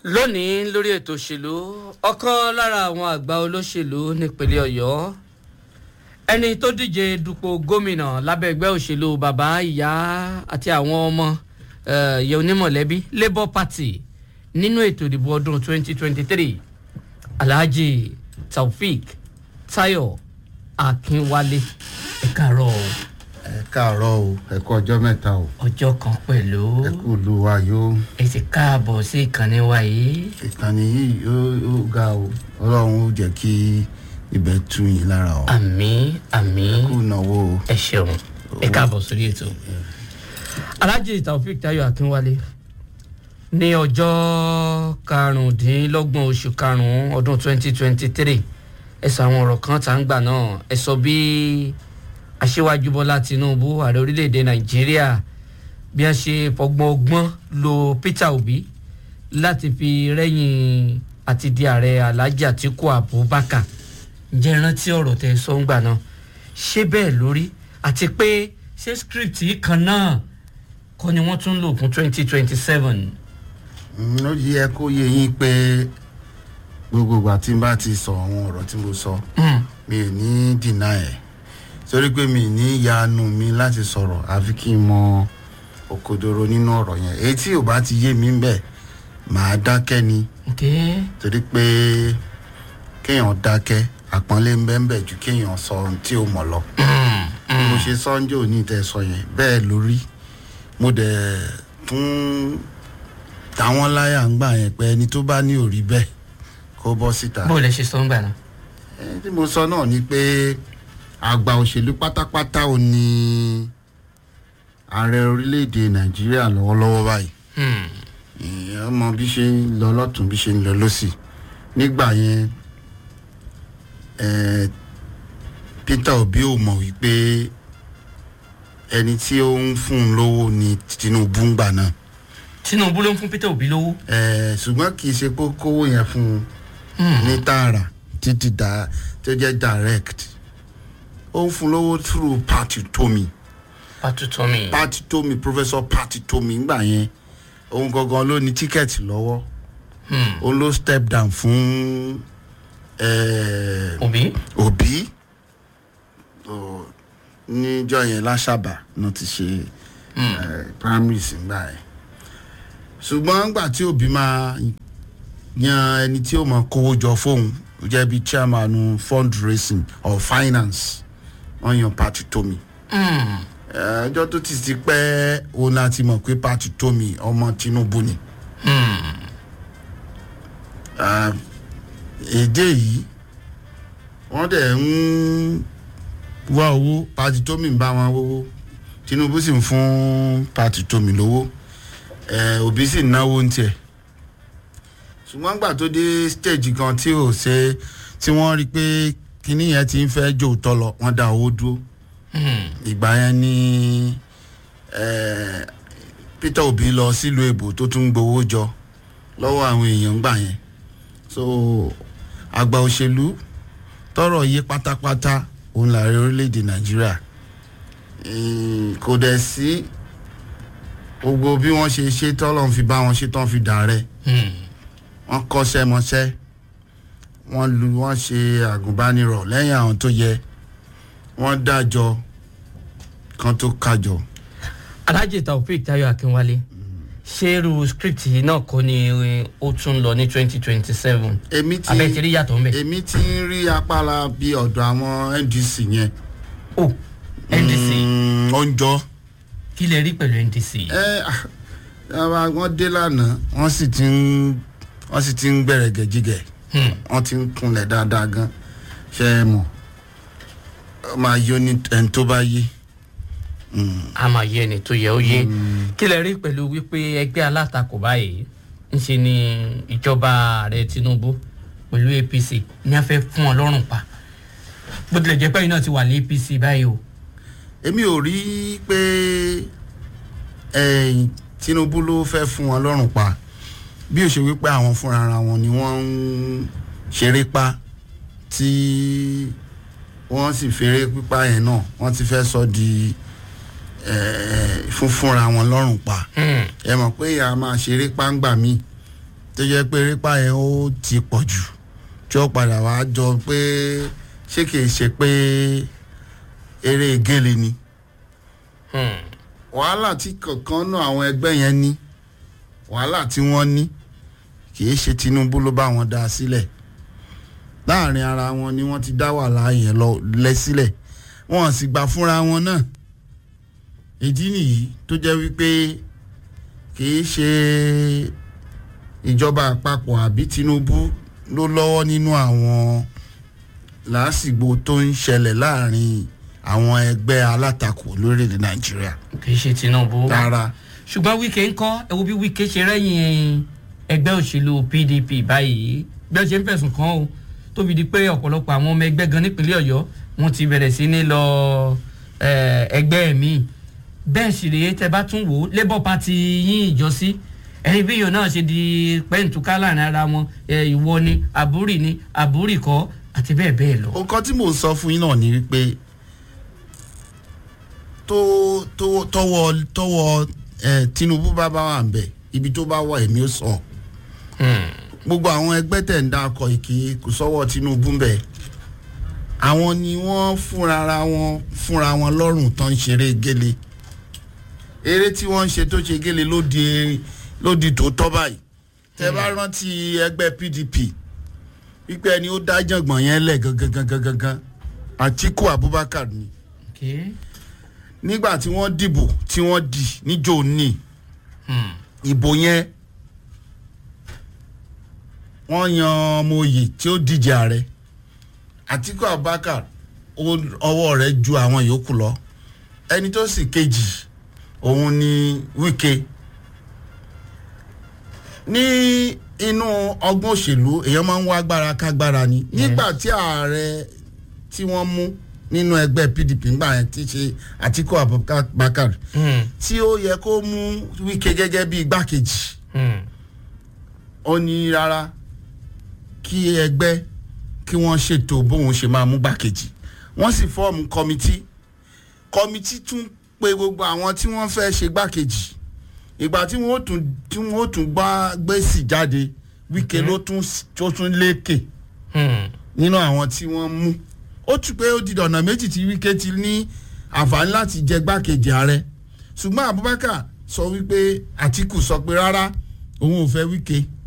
lónìí lórí ètò òṣèlú ọ̀kan lára àwọn àgbà olóṣèlú nípínlẹ̀ ọ̀yọ́ ẹni tó díje dupò gómìnà lábẹ́ ẹgbẹ́ òṣèlú bàbá ìyá àti àwọn ọmọ ìyẹ onímọ̀lẹ́bí labour party nínú ètò ìdìbò ọdún 2023 alhaji taofik tayo akínwálé ẹ káàárọ̀ o ẹ káàárọ̀ o ẹ kú ọjọ́ mẹ́ta o ọjọ́ kan pẹ̀lú ẹ kú lu wa yóò ẹ ti káàbọ̀ sí ìkànnì wa yìí ìkànnì yìí yóò yóò ga o ọlọ́run ó jẹ́ kí ibẹ̀ tú yín lára o àmì àmì kú náwó o ẹ ṣeun ẹ káàbọ̀ sórí ètò. alhaji taofik tayo akínwálé ní ọjọ́ karùndínlọ́gbọ̀n oṣù karùn-ún ọdún 2023 ẹ sọ àwọn ọ̀rọ̀ kan tá ń gbà náà ẹ sọ bí aṣíwájú bọ́lá tinubu ààrẹ orílẹ̀-èdè nàìjíríà bí wọ́n ṣe fọgbọ́n ọgbọ́n lo peter obi láti fi rẹ́yìn àti di ààrẹ alhaji atiku abubakar ǹjẹ́ ẹ rántí ọ̀rọ̀ tẹ sọ ń gbà náà ṣé bẹ́ẹ̀ lórí àti pé ṣé script yìí kan náà kọ́ ni wọ́n tún lò fún twenty twenty seven. ó yẹ kó yé yín pé gbogbo ìgbà tí n bá ti sọ àwọn ọ̀rọ̀ tí mo sọ mi ò ní dìnnà ẹ̀ torí pé mi ò ní yanu mi láti sọ̀rọ̀ àfi kí n mọ òkodoro nínú ọ̀rọ̀ yẹn èyí tí ò bá ti yé mi ń bẹ̀ màá dákẹ́ ni torí pé kéèyàn dákẹ́ àpọ́nlé ń bẹ́ẹ̀ bẹ́ẹ̀ ju kéèyàn sọ ohun tí ó mọ̀ lọ. mo ṣe sọ́njọ́ òní tẹ́ sọ yẹn bẹ́ẹ̀ lórí mo dẹ̀ tún táwọn láyà ń gbà yẹn pé ẹni tó bá ní òrí bẹ́ẹ̀ kó bọ́ síta. bó o lè ṣe sọ ń gbà náà. ẹni tí mo sọ náà ni pé àgbà òṣèlú pátápátá ò ní ààrẹ orílẹ̀-èdè nàìjíríà lọ́wọ́lọ́wọ́ báyìí èèyàn mọ bí ṣe ń lọ lọ́tún bí ṣe ń lọ lọ́sì nígbà yẹn peter obi ò mọ̀ wípé ẹni tí ó ń fún un lówó ni tinubu ń gbà náà. tinubu ló ń fún peter obi lówó. ṣùgbọ́n kì í ṣe pé kówó yẹn fún un ní tààrà títí dá tó jẹ́ direct ó ń fún lówó through party tomi. party tomi. party tomi professor party tomi ngbà yẹn òun gangan ló ní tíkẹ́ẹ̀tì lọ́wọ́ òun ló step down fún òbí. òbí níjọ yẹn láṣàbà náà ti ṣe primaries ngbà yẹn ṣùgbọ́n ngbà tí òbí máa yan ẹni tí ó mọ kówó jọ fóun ó jẹ́ bíi chairman fundraising or finance wọ́n yan party tomi ẹjọ́ tó ti ti pẹ́ òun láti mọ̀ pé party tomi ọmọ tinubu ni èdè yìí wọ́n dẹ̀ ń wá owó party tomi ń bá wọn wówó tinubu sì ń fún party tomi lówó òbí sì ń náwó ń tiẹ̀ ṣùgbọ́n gbà tó dé stage kan tí ò ṣe tí wọ́n rí i pé kinní yẹn ti ń fẹ́ jò tọ́ lọ wọ́n dá owó dúró ìgbà yẹn ni peter obi lọ sílùú èbò tó tún gbowó jọ lọ́wọ́ àwọn èèyàn gbà yẹn so àgbà òṣèlú tọrọ yé pátápátá òun làárẹ orílẹ̀-èdè nàìjíríà kò dẹ̀ sí gbogbo bí wọ́n ṣe ṣe tọ́lọ́n fi bá wọn ṣe tán fi dà rẹ̀ wọ́n kọ́ṣẹ́ mọṣẹ́ wọ́n lu wọ́n ṣe àgùnbánirọ̀ lẹ́yìn àwọn tó yẹ wọ́n dájọ́ kan tó kájọ. alhaji taofik tayo akínwálé ṣé irú script yìí náà kọ́ ni ó tún lọ ní twenty twenty seven èmi ti abẹ́ ti rí yàtọ̀ ńbẹ. èmi ti ń rí apára bíi ọ̀dọ̀ àwọn ndc yẹn. o ndc Mm, ó ń jọ. kí lè rí pẹ̀lú ndc. ẹ ah, wọ́n dé lánàá wọ́n sì ti ń wọ́n sì ti ń gbẹ̀rẹ̀ gẹ̀jígẹ̀ wọ́n ti ń kunlẹ̀ dáadáa gan ṣe é mọ̀ ó máa yọ ní ẹni tó bá yé. a máa yé ẹni tó yẹ ó yé kí lè rí pẹ̀lú wípé ẹgbẹ́ alátakò báyìí ń ṣe ni ìjọba ààrẹ tinubu pẹ̀lú apc ní a fẹ́ fún ọ lọ́rùn pa bó tilẹ̀ jẹ́ pé ẹ̀yin náà ti wà ní apc báyìí o. èmi ò rí i pé ẹ̀yìn tinubu ló fẹ́ fún wọn lọ́rùn pa bí ó ṣe wípé àwọn fúnra ara wọn ni wọ́n ń ṣeré pa tí wọ́n sì fèrè pípa yẹn náà wọ́n ti fẹ́ sọ di fúnfúnra wọn lọ́rùn pa ẹ mọ̀ pé ìyá máa ṣeré páńgbà míì tó jẹ́ pé erépa yẹn ó ti pọ̀ jù tí ó padà wá jọ pé ṣé kìí ṣe pé eré gélé ni wàhálà tí kankan náà àwọn ẹgbẹ́ yẹn ní wàhálà tí wọ́n ní kìí ṣe Tinubu ló bá wọn dá sílẹ̀ láàrin ara wọn ni wọ́n ti dá wàhálà yẹn lọ lẹ sílẹ̀ wọ́n sì gbà fúnra wọn náà ìdí nìyí tó jẹ́ wípé kìí ṣe ìjọba àpapọ̀ àbí Tinubu ló lọ́wọ́ nínú àwọn làásìgbò tó ń ṣẹlẹ̀ láàrin àwọn ẹgbẹ́ alátakò lórílẹ̀‐èdè Nàìjíríà kì í ṣe Tinubu rárá ṣùgbọ́n Wike ń kọ́ ẹ wo bí Wike ṣe rẹ́yìn ẹgbẹ́ òṣèlú PDP báyìí bí wọ́n ṣe ń fẹ̀sùn kàn ó tó fi di pé ọ̀pọ̀lọpọ̀ àwọn ọmọ ẹgbẹ́ gan nípínlẹ̀ Ọ̀yọ́ wọ́n ti bẹ̀rẹ̀ sí ní lọ ẹgbẹ́ mi bẹ́ẹ̀ sì rèé tẹ bá tún wò ó Labour Party yín ìjọsí ẹ̀yin bí yòó náà ṣe di pẹ́ǹtùká láàrin ara wọn ìwọ ni àbúrì ni àbúrì kọ́ àti bẹ́ẹ̀ bẹ́ẹ̀ lọ. nǹkan tí mò ń sọ fún yín náà ni wípé tó tó tọwọ́ tọwọ́ ẹ Tinubu bá bá wà ń bẹ ibi tó bá wà èmi ó sọ gbogbo àwọn ẹgbẹ́ tẹ̀ ń dákọ̀ ìkì kò sọ́wọ́ Tinubu ń bẹ àwọn ni wọ́n fúnra wọn fúnra wọn lọ́rùn tán ń ṣeré gélé eré tí wọ́n ń ṣe tó ṣe gélé ló di ló di tòótọ́ báyìí tẹ bá rántí ẹgbẹ́ PDP wípé ẹni ó dá jàngbọ̀n yẹn lẹ̀ gangan gangan gangan Àtíkù Abubakar ni Okay. nígbà tí wọ́n dìbò tí wọ́n dì níjó ní Hmm. ìbò yẹn wọ́n yan ọmọ oyè tí ó díje ààrẹ Àtíkù Abubakar ó- ọwọ́ rẹ̀ ju àwọn yòókù lọ ẹni tó sì kejì òun ni Wike ní inú ọgbọ́n òṣèlú èèyàn máa ń wá agbára kágbára ni nígbà tí ààrẹ tí wọ́n mú nínú ẹgbẹ́ PDP ńgbà yẹn ti ṣe Àtíkù Abubakar Hmm. tí ó yẹ kó mú Wike gẹ́gẹ́ bí igbákejì Hmm. ó ní rárá kí ẹgbẹ́ kí wọ́n ṣètò bóun ṣe máa mú gbákejì wọ́n sì fọ́ọ̀mù kọ́mítì kọ́mítì tún pe gbogbo àwọn tí wọ́n fẹ́ ṣe gbákejì ìgbà tí wọ́n ó tún tí wọ́n ó tún gbá gbèsè jáde Wike ló tún tó tún lékè Hmm. nínú àwọn tí wọ́n mú ó tún pé ó di ọ̀nà méjì tí Wike ti ní àǹfààní láti jẹ gbákejì ààrẹ ṣùgbọ́n Abubakar sọ wípé Àtíkù sọ pé rárá òun ò fẹ́ Wike